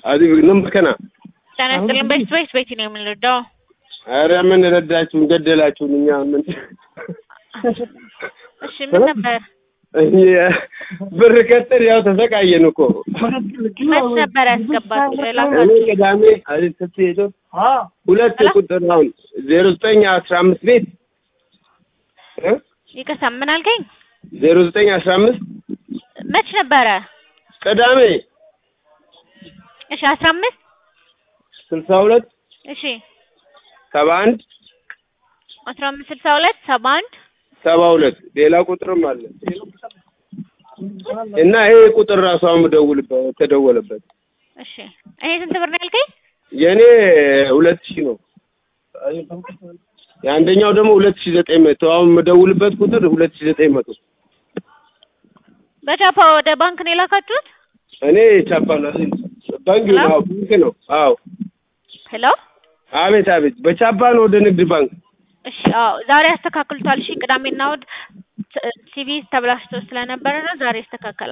አዲ ነምከና ጤና ይስጥልን። ቤት ቤት ቤት ነው የምንረዳው። ኧረ ምን ረዳችሁን? ገደላችሁን። እኛ ምን እሺ ምን ነበር? ብር ቀጥር ያው ተሰቃየን እኮ መች ነበር ያስገባት? እኔ ቅዳሜ አይደል ስትሄዱ ሁለት ቁጥር አሁን ዜሮ ዘጠኝ አስራ አምስት ቤት እ ይቅርታ ምን አልከኝ? ዜሮ ዘጠኝ አስራ አምስት መች ነበረ? ቅዳሜ እሺ አስራ አምስት ስልሳ ሁለት እሺ ሰባ አንድ አስራ አምስት ስልሳ ሁለት ሰባ አንድ ሰባ ሁለት ሌላ ቁጥርም አለ እና ይሄ ቁጥር ራሱ አሁን ደውልበት ተደወለበት። እሺ ይሄ ስንት ብር ነው ያልከኝ? የእኔ ሁለት ሺህ ነው። የአንደኛው ደግሞ ሁለት ሺህ ዘጠኝ መቶ አሁን የምደውልበት ቁጥር ሁለት ሺህ ዘጠኝ መቶ በቻፓ ወደ ባንክ ነው የላካችሁት? እኔ ቻፓ ነው ባንክ ነው አዎ፣ ባንክ ነው አዎ። ሄሎ አቤት አቤት፣ በቻፓ ነው ወደ ንግድ ባንክ እሺ አዎ፣ ዛሬ ያስተካክሉታል። እሺ ቅዳሜና እሑድ ሲቪ ተብላሽቶ ስለነበረ ነው ዛሬ ያስተካከላል።